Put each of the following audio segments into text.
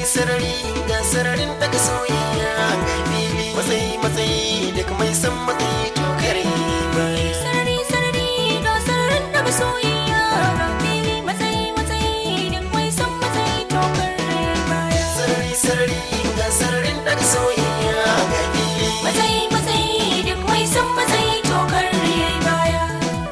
sarari ga sararin daga soyayya ga fili matsayi matsayi da kuma san matsayi to kare baya sarari sarari ga sararin daga soyayya ga fili matsayi matsayi duk mai son matsayi to kare baya sarari sarari ga sararin daga soyayya ga fili matsayi matsayi duk mai son matsayi to kare baya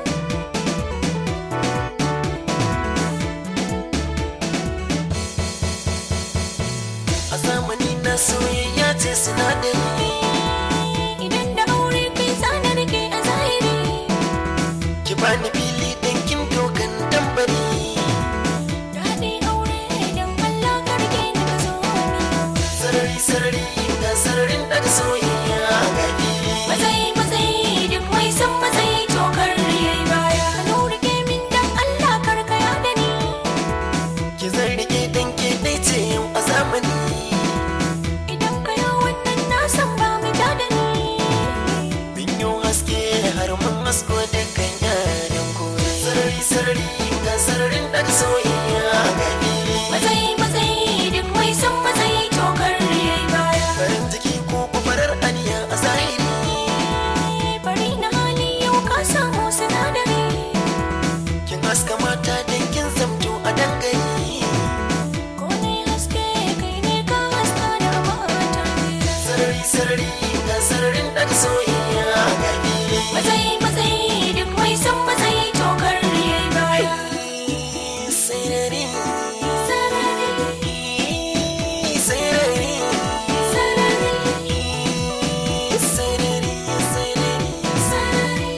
a zamani na soyayya ce sinadari idan da aure kai zana rike a zahiri ki bani fili dan kin dokan tambari daɗi aure don Allah ka rike ni ka zo ni sarari sarari ga sararin daga soyayya ga fili matsayi matsayi duk mai son matsayi to kare baya ka rike min dan Allah karkaya da ni ki zan rike dan ke dai ce yau a zamani idan ka yi wannan na san ba mu ja da ni Binyo haske har mun hasko dukkan yaran kore sarari sarari ga sararin daga soyayya ga fili matsayi matsayi duk mai son matsayi to kare baya farin ciki ko farar aniya a zahiri bari na hali yau ka samu sinadari kin haska mata dan kin zamto a dangane ko ne haske kai ne ka haska da mata sarari sarari ga sararin daga soyayya ga fili matsayi matsayi duk mai son matsayi to kare baya sarari sarari sarari sarari sarari sarari sarari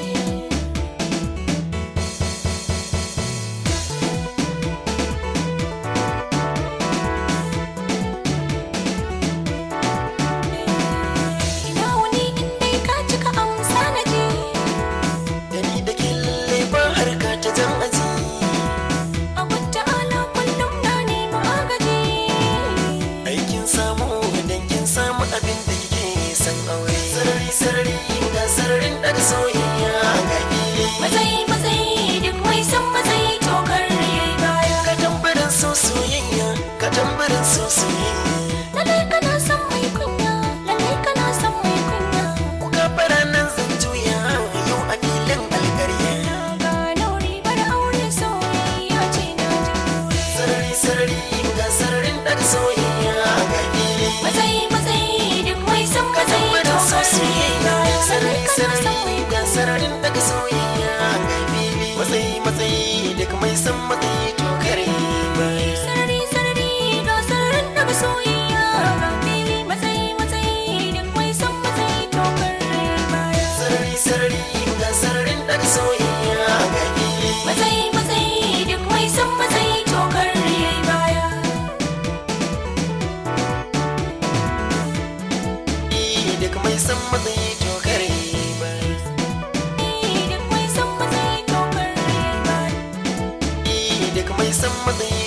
ina wani in dai ka cika amsa na je da ni da ke lalle ba harka ta jan aji a wata ala kullum na nemi agaji aikin samu dan kin samu abin da kike san aure sarari sarari ga sararin daga soyayya ga fili matsayi matsayi duk mai son matsayi to kare baya ka tambarin so soyayya ka tambarin so soyayya lalle kana son mai kunya lalle kana son mai kunya ku gafara nan zan juya yau a filin alkarya ga nauri bar aure soyayya ce na jure sarari sarari ga sararin daga soyayya ga fili matsayi matsayi duk mai son ka matsayi to tambarin so kare soyayya baya sarari lalle kana son sarari mai ga sararin daga soyayya ga fili matsayi matsayi duk mai san matsayi to kare baya sarari sarari ga sararin daga soyayya ga fili matsayi matsayi duk mai son matsayi to kare baya sarari sarari ga sararin daga soyayya ga fili matsayi matsayi duk mai son matsayi to kare baya duk mai san matsayi to kare baya duk mai son matsayi to kare baya duk mai san matsayi